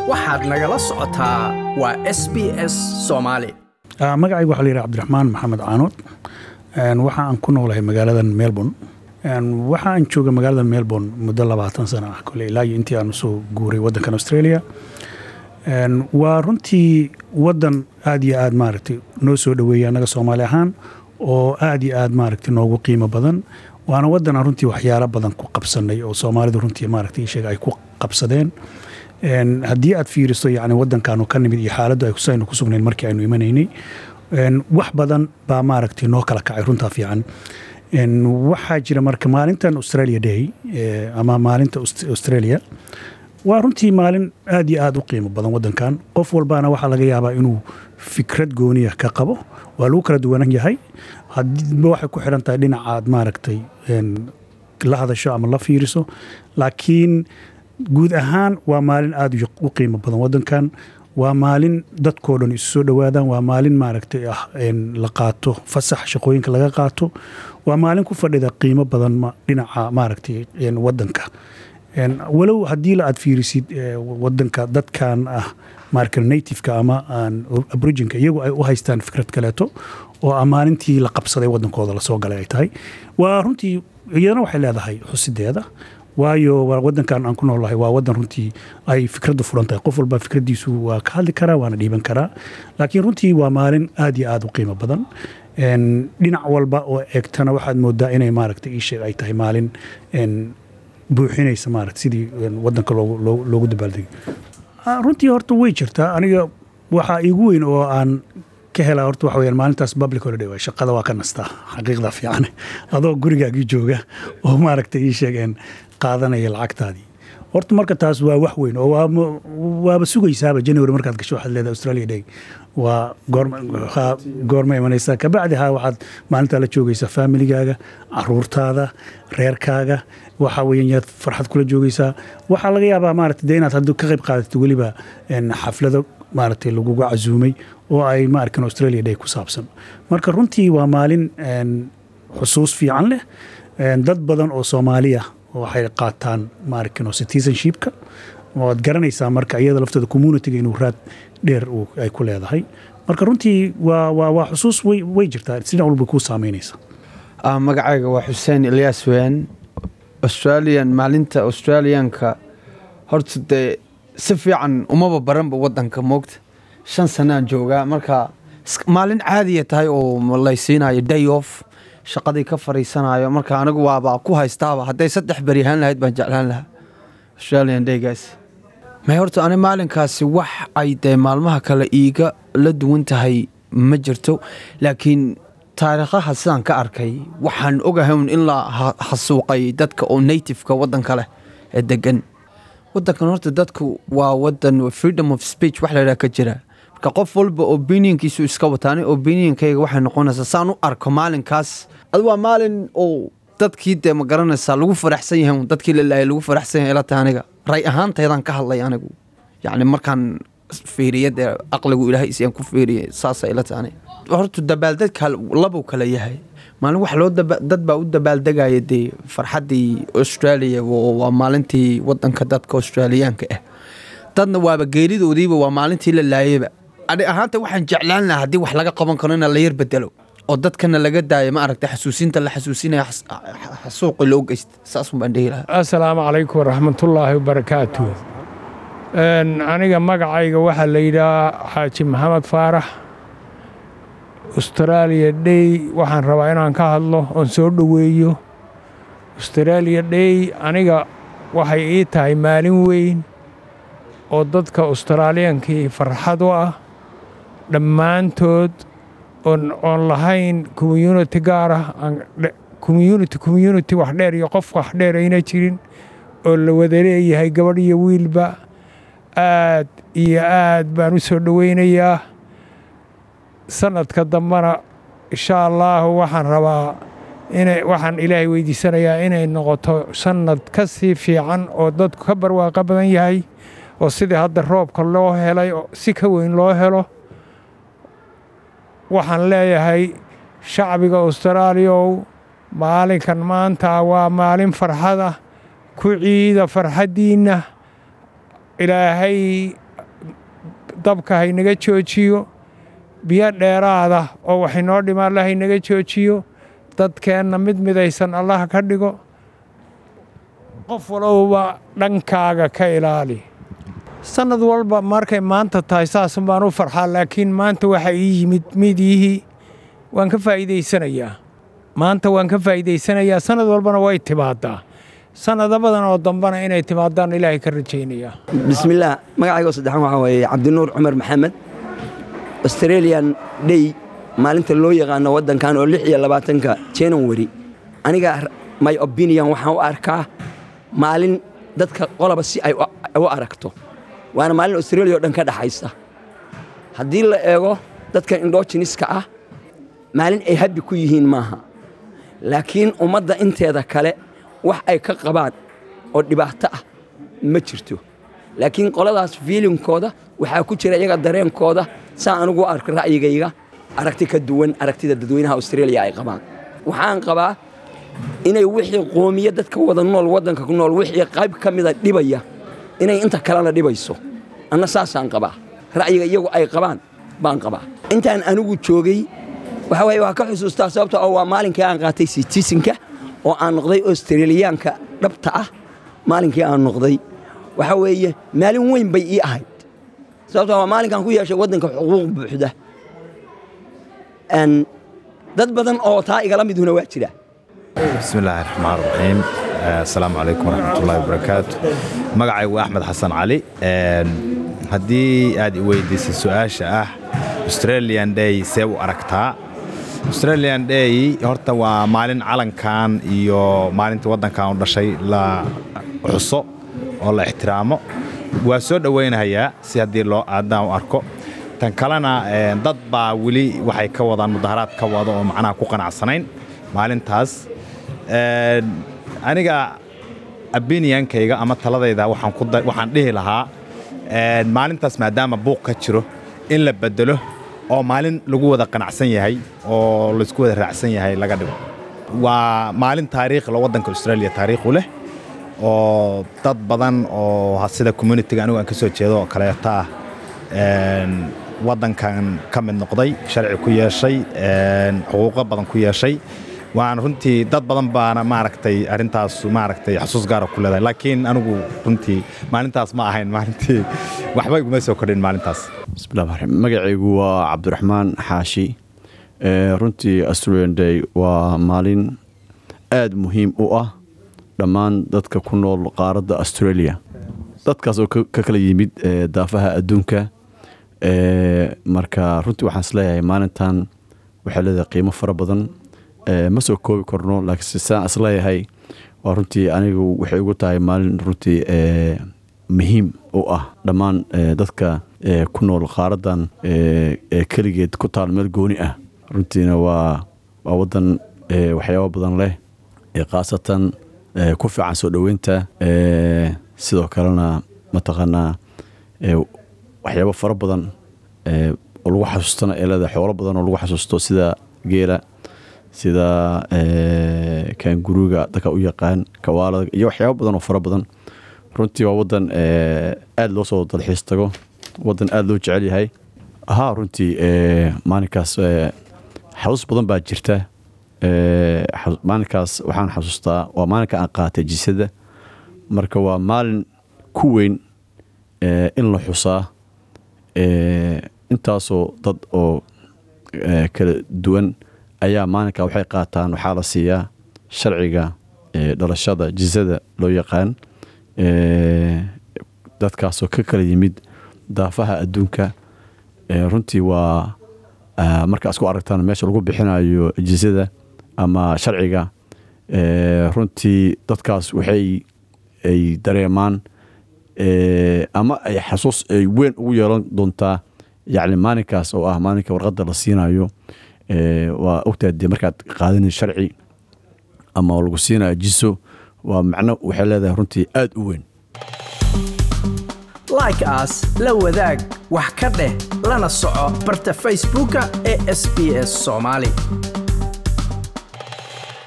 waxaad nagala socotaa waa s b s soomaali magacayga waxaa la yidhaha cabdiraxmaan maxamed caanood waxa aan ku noolahay magaaladan melbourne waxa aan jooga magaalada melbourne muddo labaatan sano ah kole ilaa iyo intii aan usoo guuray waddankan australia waa runtii waddan aad iyo aad maaragtay noo soo dhoweeya annaga soomaali ahaan oo aad iyo aad maaragtay noogu qiimo badan waana waddan aan runtii waxyaalo badan ku qabsanay oo soomaalidu runtii maaragtay sheega ay ku qabsadeen haddii aad fiiriso yani waddankaanu ka nimid iyo xaaladdu ay saynu ku sugnayn markii aynu imanaynay wax badan baa maaragtay noo kala kacay runtaa fiican waxaa jira marka maalintan australia day ama maalinta australia waa runtii maalin aad iyo aad u qiimo badan waddankan qof walbaana waxaa laga yaabaa inuu fikrad gooniya ka qabo waa lagu kala duwanan yahay hadiba waxay ku xidhan tahay dhinacaad maaragtay la hadasho ama la fiiriso laakiin guud ahaan waa maalin aad u qiimo badan waddankan waa maalin dadkoo dhan isu soo dhowaadaan waa maalin maaragtay ah la qaato fasax shaqooyinka laga qaato waa maalin ku fadhida qiimo badan dhinaca maaragtay waddanka walow haddii la aad fiirisid wadanka dadkan ah marka nativeka ama aboriginka iyagu ay u haystaan fikrad kaleeto oo maalintii la qabsaday wadankooda lasoo galay ay tahay waa runtii iyadana waxay leedahay xusideeda waayo wadankan aan ku noolahay waa wadan runtii ay fikraddu furan tahay qof walba fikradiisu waa ka hadli karaa waana dhiiban karaa laakiin runtii waa maalin aad iyo aad u qiimo badan dhinac walba oo eegtana waxaad moodaa inay maaragta iisheeg ay tahay maalin buuxinaysa maarata sidii wadanka loogu dabaaldegay runtii horta way jirtaa aniga waxaa iigu weyn oo aan ka helaa horta waxa weyaan maalintaas public holiday waay shaqada waa ka nastaa xaqiiqda fiican adoo gurigaagii jooga oo maaragta ii sheegeen qaadanaya lacagtaadii horta marka taas waa wax weyn oo waaba sugaysaaba january markaad gasho waxaad leedahay australia day waa goorma imanaysaa kabacdi ha waxaad maalintaa la joogaysaa familigaaga caruurtaada reerkaaga waxa weyan yaad farxad kula joogaysaa waxaa laga yaabaa maarata dee inaad hadda ka qayb qaadatid weliba xaflado maaragtay laguga casuumay oo ay maarkan australia day ku saabsan marka runtii waa maalin xusuus fiican leh dad badan oo soomaaliya waxay qaataan maarkino citizenshipka waad garanaysaa marka iyada laftooda communityga inuu raad dheer ay ku leedahay marka runtii waa waa waa xusuus way way jirtaa sina walba kuu saameynaysa magacayga waa xuseen ilyaas weyan australian maalinta australianka horta dee si fiican umaba baranba wadanka moogta shan sanaan joogaa marka maalin caadiya tahay oo laysiinayo day off shaqadii ka fariisanayo marka anigu waaba ku haystaaba hadday saddex beri ahaan lahayd baan jeclaan lahaa australian daygaas may horta ani maalinkaasi wax ay dee maalmaha kale iiga la duwan tahay ma jirto laakiin taariikhaha sidaan ka arkay waxaan ogahay in la hasuuqay dadka oo nativeka wadanka leh ee degan wadankan horta dadku waa wadan freedom of speech wax laydhaha ka jira marka qof walba opinionkiisu iska wataani opinionkayga waxay noqonaysaa saan u arko maalinkaas ad waa maalin oo dadkii dee ma garanaysaa lagu faraxsan yahay dadkii lalaayay lagu faraxsan yahay ila tahay aniga ray ahaantaydaan ka hadlay anigu yacni markaan fiiriya dee aqligu ilaahay isiyaan ku fiiriyay saasa ila tahay aniga horta dabaaldadka labuu kala yahay maalin wax loo dad baa u dabaaldegaya dee farxaddii australia waa maalintii wadanka dadka australiyaanka ah dadna waaba geeridoodiiba waa maalintii la laayayba ani ahaanta waxaan jeclaan lahaa haddii wax laga qaban karo ina la yar bedelo oo dadkana laga daayo ma aragta xasuusinta la xasuusinaya xasuuqi loo geysta saasun baan dhihi lahaa assalaamu calaykum waraxmatullaahi wabarakaatu aniga magacayga waxaa la yidhahaa xaaji maxamed faarax australia day waxaan rabaa inaan ka hadlo oon soo dhoweeyo australia day aniga waxay ii tahay maalin weyn oo dadka australiyankii farxad u ah dhammaantood oon lahayn community gaar ah community community wax dheer iyo qof wax dheer ayna jirin oo la wada leeyahay gabadh iyo wiilba aad iyo aad baan u soo dhoweynayaa sanadka dambena insha allaahu waxaan rabaa ina waxaan ilaahay weydiisanayaa inay noqoto sanad ka sii fiican oo dadku ka barwaaqo badan yahay oo sidii hadda roobka loo helay si ka weyn loo helo waxaan leeyahay shacbiga austraaliyaow maalinkan maanta waa maalin farxada ku ciida farxaddiinna ilaahay dabka haynaga joojiyo biyo dheeraada oo wax inoo dhima alla haynaga joojiyo dadkeenna mid midaysan allah ka dhigo qof walowba dhankaaga ka ilaali sannad walba markay maanta tahay saasun baan u farxaa laakiin maanta waxaa ii yimid midiyihii waan ka faa'iidaysanayaa maanta waan ka faa'iidaysanayaa sannad walbana way timaadaa sannado badan oo dambana inay timaadaan ilaahay ka rajaynayaa bismillaah magacaygo saddexan waxaa weeye cabdinuur cumar maxamed australian day maalinta loo yaqaano waddankan oo lix iyo labaatanka january aniga my opinion waxaan u arkaa maalin dadka qoloba si ay u aragto waana maalin australia o dhan ka dhaxaysa haddii la eego dadka indhojiniska ah maalin ay habbi ku yihiin maaha laakiin ummadda inteeda kale wax ay ka qabaan oo dhibaato ah ma jirto laakiin qoladaas fiilinkooda waxaa ku jira iyaga dareenkooda saa anugu arko ra'yigayga aragti ka duwan aragtida dadweynaha australia ay qabaan waxaan qabaa inay wixii qoomiya dadka wada nool waddanka ku nool wixii qayb ka mida dhibaya inay inta kalena dhibayso anna saasaan qabaa ra'yiga iyagu ay qabaan baan qabaa intaan anigu joogay waxa waye waa ka xusuustaa sababta oo waa maalinkii aan qaatay sitiisinka oo aan noqday australiyaanka dhabta ah maalinkii aan noqday waxa weeye maalin weyn bay ii ahayd sababta waa maalinkaan ku yeeshay waddanka xuquuq buuxda dad badan oo taa igala miduna waa jira bismi illaahi raxmaan raxiim asalaamu calaykum waraxmatullahi wabarakaatu magacaygu waa axmed xasan cali haddii aad i weydiisay su-aasha ah australian day see u aragtaa australian day horta waa maalin calankan iyo maalintii waddankan u dhashay la xuso oo la ixtiraamo waa soo dhowaynahayaa si haddii loo aadaan u arko tan kalena dad baa weli waxay ka wadaan mudaharaad ka wada oo macnaha ku qanacsanayn maalintaas aniga abiniyankayga ama taladayda waxaan dhihi lahaa maalintaas maadaama buuq ka jiro in la bedelo oo maalin lagu wada qanacsan yahay oo laysku wada raacsan yahay laga dhigo waa maalin taariikhla waddanka australia taariikhu leh oo dad badan oo sida communitiga anigu aan ka soo jeedo oo kaleeto ah waddankan ka mid noqday sharci ku yeeshay xuquuqo badan ku yeeshay waan runtii dad badan baana maaragtay arrintaas maaragtay xasuus gaara ku leedahay laakiin anigu runtii maalintaas ma ahayn maalintii waxba iguma soo kordhin maalintaas bismillahi magacaygu waa cabdiraxmaan xaashi runtii australian day waa maalin aada muhiim u ah dhammaan dadka ku nool qaaradda australia dadkaas oo ka kala yimid daafaha adduunka marka runtii waxaan isleeyahay maalintan waxay leedahay qiimo fara badan ma soo koobi karno laakiin saan isleeyahay waa runtii anigu waxay ugu tahay maalin runtii muhiim u ah dhammaan dadka ku nool qaaradan keligeed ku taal meel gooni ah runtiina waa waa wadan waxyaabo badan leh khaasatan ku fiican soo dhoweynta sidoo kalena mataqaanaa waxyaabo fara badan oo lagu xasuustana ee leedahay xoolo badan oo lagu xasuusto sida geela sida kaanguruga dadka u yaqaan kawaalada iyo waxyaabo badan oo fara badan runtii waa wadan aada loo soo dalxiis tago wadan aada loo jecel yahay haa runtii maalinkaas xasuus badan baa jirta maalinkaas waxaan xasuustaa waa maalinka aan qaatay jisada marka waa maalin ku weyn in la xusaa intaasoo dad oo kala duwan ayaa maalinka waxay qaataan waxaa la siiyaa sharciga dhalashada jisada loo yaqaan dadkaasoo ka kala yimid daafaha adduunka runtii waa markaas ku aragtaan meesha lagu bixinayo jisada ama sharciga runtii dadkaas waxay ay dareemaan ama ay xasuus ay weyn ugu yeelan doontaa yacni maalinkaas oo ah maalinka warqadda la siinayo waa ogtahay dee markaad qaadanay sharci ama lagu siinayo jiso waa macno waxay leedahay runtii aada u weyn like as la wadaag wax ka dheh lana soco barta facebooka ee sb s soomaali